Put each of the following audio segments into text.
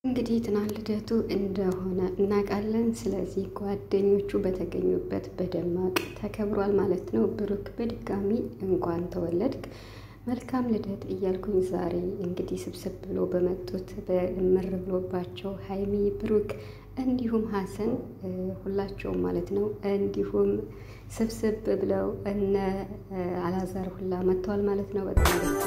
እንግዲህ ትናንት ልደቱ እንደሆነ እናውቃለን። ስለዚህ ጓደኞቹ በተገኙበት በደማቅ ተከብሯል ማለት ነው። ብሩክ በድጋሚ እንኳን ተወለድክ መልካም ልደት እያልኩኝ ዛሬ እንግዲህ ስብስብ ብሎ በመጡት በምር ብሎባቸው ሀይሚ፣ ብሩክ እንዲሁም ሀሰን ሁላቸውም ማለት ነው እንዲሁም ስብስብ ብለው እነ አላዛር ሁላ መጥተዋል ማለት ነው። በጣም ደስ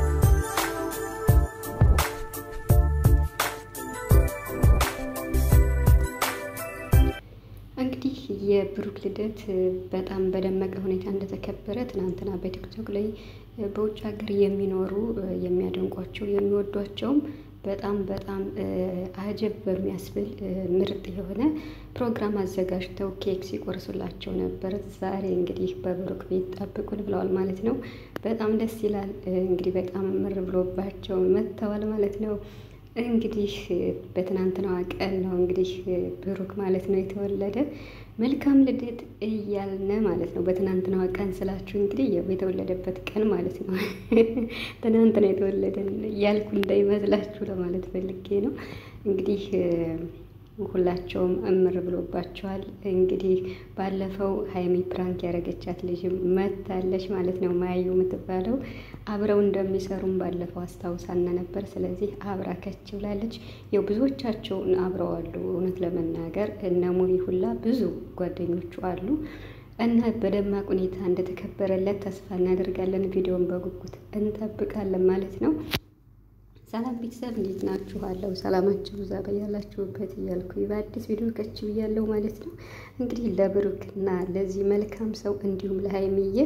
እንግዲህ የብሩክ ልደት በጣም በደመቀ ሁኔታ እንደተከበረ ትናንትና በቲክቶክ ላይ በውጭ ሀገር የሚኖሩ የሚያደንቋቸው የሚወዷቸውም በጣም በጣም አጀብ በሚያስብል ምርጥ የሆነ ፕሮግራም አዘጋጅተው ኬክ ሲቆርሱላቸው ነበር። ዛሬ እንግዲህ በብሩክ ቤት ጠብቁን ብለዋል ማለት ነው። በጣም ደስ ይላል። እንግዲህ በጣም ምር ብሎባቸው መጥተዋል ማለት ነው። እንግዲህ በትናንትናዋ ቀን ነው እንግዲህ ብሩክ ማለት ነው የተወለደ። መልካም ልደት እያልነ ማለት ነው። በትናንትናዋ ቀን ስላችሁ እንግዲህ የተወለደበት ቀን ማለት ነው። ትናንትና የተወለደን እያልኩ እንዳይመስላችሁ ለማለት ፈልጌ ነው። እንግዲህ ሁላቸውም እምር ብሎባቸዋል። እንግዲህ ባለፈው ሀይሚ ፕራንክ ያደረገቻት ልጅም መታለች ማለት ነው። ማያዩ የምትባለው አብረው እንደሚሰሩም ባለፈው አስታውሳና ነበር። ስለዚህ አብራ ከች ብላለች። ያው ብዙዎቻቸውን አብረዋሉ። እውነት ለመናገር እነ ሙሪ ሁላ ብዙ ጓደኞቹ አሉ እና በደማቅ ሁኔታ እንደተከበረለት ተስፋ እናደርጋለን። ቪዲዮን በጉጉት እንጠብቃለን ማለት ነው። ሰላም ቤተሰብ እንዴት ናችኋለሁ? ሰላማችሁ ብዛ በያላችሁበት እያልኩ በአዲስ ቪዲዮ ከች ብያለሁ ማለት ነው። እንግዲህ ለብሩክና ለዚህ መልካም ሰው እንዲሁም ለሀይሚዬ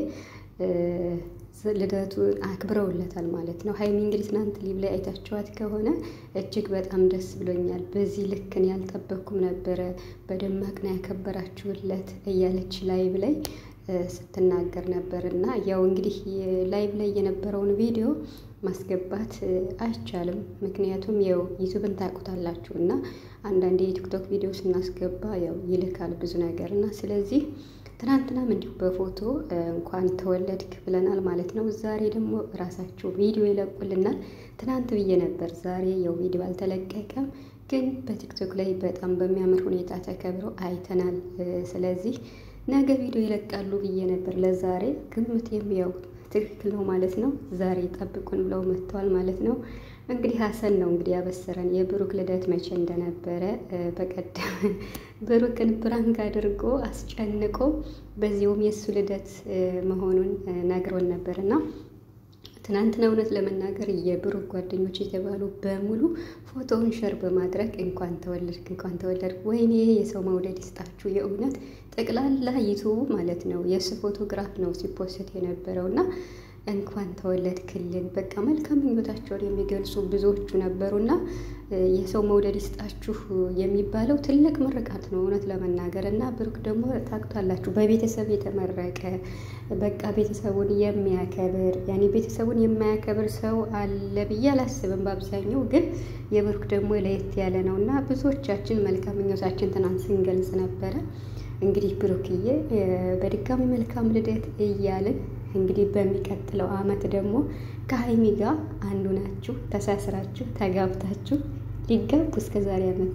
ልደቱን አክብረውለታል ማለት ነው። ሀይሚ እንግዲህ ትናንት ሊብ ላይ አይታችኋት ከሆነ እጅግ በጣም ደስ ብሎኛል፣ በዚህ ልክን ያልጠበቅኩም ነበረ፣ በደማቅ ነው ያከበራችሁለት እያለች ላይብ ላይ ስትናገር ነበር እና ያው እንግዲህ ላይቭ ላይ የነበረውን ቪዲዮ ማስገባት አይቻልም። ምክንያቱም ያው ዩቱብን ታውቁታላችሁ እና አንዳንድ የቲክቶክ ቪዲዮ ስናስገባ ያው ይልካል ብዙ ነገር እና ስለዚህ ትናንትናም እንዲሁ በፎቶ እንኳን ተወለድክ ብለናል ማለት ነው። ዛሬ ደግሞ ራሳቸው ቪዲዮ ይለቁልናል። ትናንት ብዬ ነበር፣ ዛሬ ያው ቪዲዮ አልተለቀቀም፣ ግን በቲክቶክ ላይ በጣም በሚያምር ሁኔታ ተከብሮ አይተናል። ስለዚህ ነገ ቪዲዮ ይለቃሉ ብዬ ነበር። ለዛሬ ግምት የሚያው ትክክል ነው ማለት ነው። ዛሬ ጠብቁን ብለው መጥተዋል ማለት ነው። እንግዲህ ሀሰን ነው እንግዲህ ያበሰረን የብሩክ ልደት መቼ እንደነበረ በቀደም ብሩክን ፕራንክ አድርጎ አስጨንቆ በዚሁም የእሱ ልደት መሆኑን ነግሮን ነበር እና ትናንትና እውነት ለመናገር የብሩክ ጓደኞች የተባሉ በሙሉ ፎቶውን ሸር በማድረግ እንኳን ተወለድክ እንኳን ተወለድክ፣ ወይኔ የሰው መውደድ ይስጣችሁ። የእውነት ጠቅላላ ዩቱቡ ማለት ነው የእሱ ፎቶግራፍ ነው ሲፖስት የነበረው እና እንኳን ተወለድክልን በቃ መልካም ምኞታቸውን የሚገልጹ ብዙዎቹ ነበሩና የሰው መውደድ ይስጣችሁ የሚባለው ትልቅ ምርቃት ነው እውነት ለመናገር እና ብሩክ ደግሞ ታውቁታላችሁ በቤተሰብ የተመረቀ በቃ ቤተሰቡን የሚያከብር ያኔ ቤተሰቡን የማያከብር ሰው አለ ብዬ አላስብም። በአብዛኛው ግን የብሩክ ደግሞ ለየት ያለ ነው እና ብዙዎቻችን መልካም ምኞታችን ትናንት ስንገልጽ ነበረ። እንግዲህ ብሩክዬ በድጋሚ መልካም ልደት እያልን እንግዲህ በሚቀጥለው ዓመት ደግሞ ከሀይሚ ጋር አንዱ ናችሁ ተሳስራችሁ ተጋብታችሁ ሊጋቡ እስከ ዛሬ ዓመት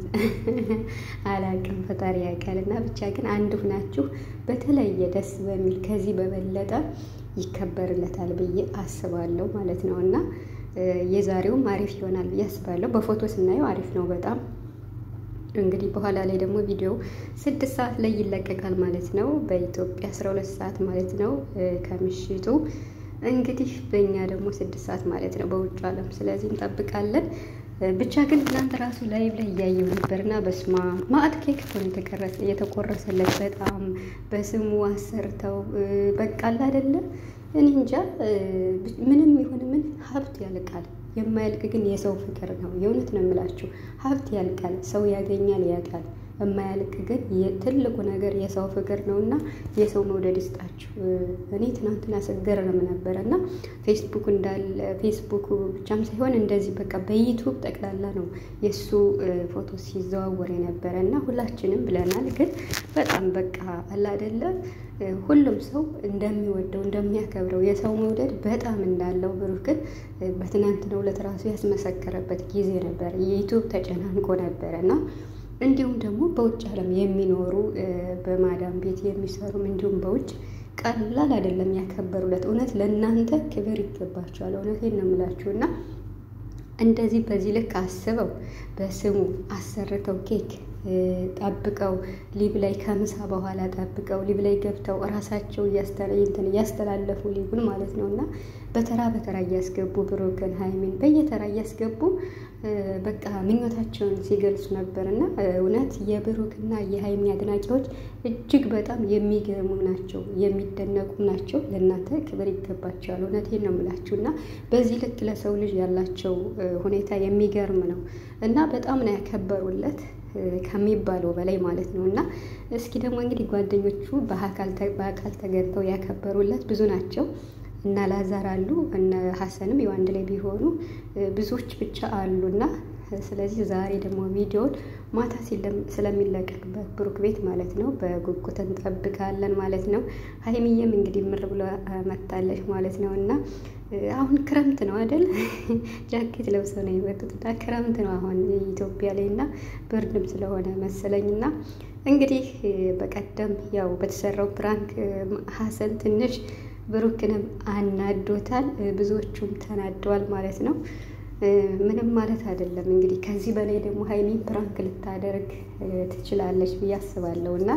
አላቅም ፈጣሪ ያውቃል። እና ብቻ ግን አንድ ሁናችሁ በተለየ ደስ በሚል ከዚህ በበለጠ ይከበርለታል ብዬ አስባለሁ ማለት ነው እና የዛሬውም አሪፍ ይሆናል ብዬ አስባለሁ። በፎቶ ስናየው አሪፍ ነው በጣም እንግዲህ በኋላ ላይ ደግሞ ቪዲዮ ስድስት ሰዓት ላይ ይለቀቃል ማለት ነው። በኢትዮጵያ አስራ ሁለት ሰዓት ማለት ነው ከምሽቱ እንግዲህ በእኛ ደግሞ ስድስት ሰዓት ማለት ነው በውጭ ዓለም። ስለዚህ እንጠብቃለን። ብቻ ግን ትናንት ራሱ ላይቭ ላይ እያየው ነበር እና በስማ ማዕት ኬክ እኮ ነው የተቆረሰለት። በጣም በስሙ አሰርተው በቃ አለ አይደለ እኔ እንጃ ምንም ይሁን ምን ሀብት ያልቃል። የማያልቅ ግን የሰው ፍቅር ነው። የእውነት ነው የምላችሁ ሀብት ያልቃል። ሰው ያገኛል ያጣል። የማያልቅ ግን ትልቁ ነገር የሰው ፍቅር ነው እና የሰው መውደድ ይስጣችሁ። እኔ ትናንትና ስገረም ነበረ እና ፌስቡክ እንዳለ ፌስቡክ ብቻም ሳይሆን እንደዚህ በቃ በዩቱብ ጠቅላላ ነው የእሱ ፎቶ ሲዘዋወር የነበረ እና ሁላችንም ብለናል። ግን በጣም በቃ አለ አይደለ ሁሉም ሰው እንደሚወደው እንደሚያከብረው የሰው መውደድ በጣም እንዳለው ብሩክ ግን በትናንትናው ዕለት ራሱ ያስመሰከረበት ጊዜ ነበር። የዩቱብ ተጨናንቆ ነበረ እና እንዲሁም ደግሞ በውጭ ዓለም የሚኖሩ በማዳም ቤት የሚሰሩም እንዲሁም በውጭ ቀላል አይደለም ያከበሩለት። እውነት ለእናንተ ክብር ይገባቸዋል። እውነቴን ነው የምላችሁ እና እንደዚህ በዚህ ልክ አስበው በስሙ አሰርተው ኬክ ጠብቀው ሊብ ላይ ከምሳ በኋላ ጠብቀው ሊብ ላይ ገብተው እራሳቸው እያስተላለፉ ሊቡን ማለት ነው እና በተራ በተራ እያስገቡ ብሩክን ሀይሚን በየተራ እያስገቡ በቃ ምኞታቸውን ሲገልጹ ነበር እና እውነት የብሩክና የሀይሚ አድናቂዎች እጅግ በጣም የሚገርሙ ናቸው፣ የሚደነቁ ናቸው። ለእናንተ ክብር ይገባቸዋል። እውነቴን ነው የምላችሁ እና በዚህ ልክ ለሰው ልጅ ያላቸው ሁኔታ የሚገርም ነው እና በጣም ነው ያከበሩለት ከሚባለው በላይ ማለት ነው። እና እስኪ ደግሞ እንግዲህ ጓደኞቹ በአካል ተገኝተው ያከበሩለት ብዙ ናቸው። እነ ላዛር አሉ እነ ሀሰንም ያው አንድ ላይ ቢሆኑ ብዙዎች ብቻ አሉና ስለዚህ ዛሬ ደግሞ ቪዲዮን ማታ ስለሚለቀቅ በብሩክ ቤት ማለት ነው በጉጉት እንጠብቃለን ማለት ነው። ሀይሚዬም እንግዲህ ምር ብሎ መታለች ማለት ነው እና አሁን ክረምት ነው አይደል? ጃኬት ለብሰው ነው የመጡት እና ክረምት ነው አሁን ኢትዮጵያ ላይ እና ብርድም ስለሆነ መሰለኝ እና እንግዲህ በቀደም ያው በተሰራው ፕራንክ ሀሰን ትንሽ ብሩክንም አናዶታል፣ ብዙዎቹም ተናደዋል ማለት ነው። ምንም ማለት አይደለም እንግዲህ ከዚህ በላይ ደግሞ ሀይሚ ፕራንክ ልታደርግ ትችላለች ብዬ አስባለሁ እና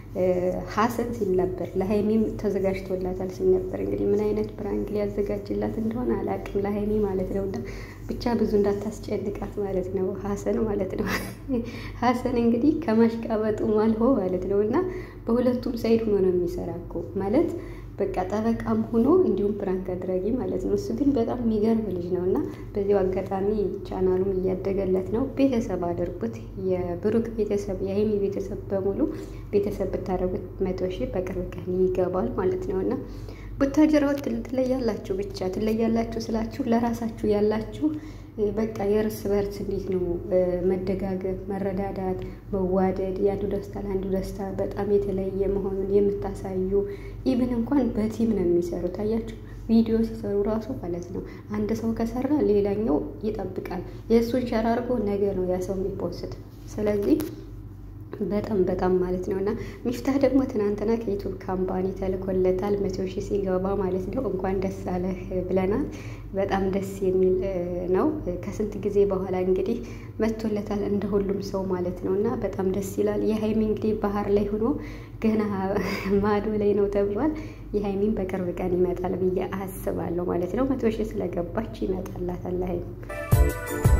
ሀሰን ሲል ነበር ለሀይሚም ተዘጋጅቶላታል ሲል ነበር። እንግዲህ ምን አይነት ፕራንክ ሊያዘጋጅላት እንደሆነ አላውቅም፣ ለሀይሚ ማለት ነው። እና ብቻ ብዙ እንዳታስጨንቃት ማለት ነው ሀሰን ማለት ነው። ሀሰን እንግዲህ ከማሽቃበጡ ማልሆ ማለት ነው እና በሁለቱም ሳይድ ሆኖ ነው የሚሰራ እኮ ማለት በቃ ጠበቃም ሆኖ እንዲሁም ፕራንክ አድራጊ ማለት ነው። እሱ ግን በጣም የሚገርም ልጅ ነው እና በዚሁ አጋጣሚ ቻናሉም እያደገለት ነው። ቤተሰብ አድርጉት። የብሩክ ቤተሰብ የሀይሚ ቤተሰብ በሙሉ ቤተሰብ ብታደርጉት መቶ ሺህ በቅርብ ቀን ይገባል ማለት ነው እና ቡታጀራዎች ትለያላችሁ። ብቻ ትለያላችሁ ስላችሁ ለራሳችሁ ያላችሁ በቃ የእርስ በርስ እንዴት ነው መደጋገፍ፣ መረዳዳት፣ መዋደድ የአንዱ ደስታ ለአንዱ ደስታ በጣም የተለየ መሆኑን የምታሳዩ ኢብን እንኳን በቲም ነው የሚሰሩት። አያችሁ ቪዲዮ ሲሰሩ ራሱ ማለት ነው። አንድ ሰው ከሰራ ሌላኛው ይጠብቃል። የእሱን ሸር አድርጎ ነገ ነው ያ ሰው የሚፖስት። ስለዚህ በጣም በጣም ማለት ነው እና ሚፍታህ ደግሞ ትናንትና ከዩቱብ ካምፓኒ ተልኮለታል መቶ ሺህ ሲገባ ማለት ነው። እንኳን ደስ አለህ ብለናል። በጣም ደስ የሚል ነው። ከስንት ጊዜ በኋላ እንግዲህ መቶለታል እንደ ሁሉም ሰው ማለት ነው እና በጣም ደስ ይላል። የሀይሚ እንግዲህ ባህር ላይ ሆኖ ገና ማዶ ላይ ነው ተብሏል። የሀይሚን በቅርብ ቀን ይመጣል ብዬ አስባለሁ ማለት ነው። መቶ ሺህ ስለገባች ይመጣላታል ሀይሚ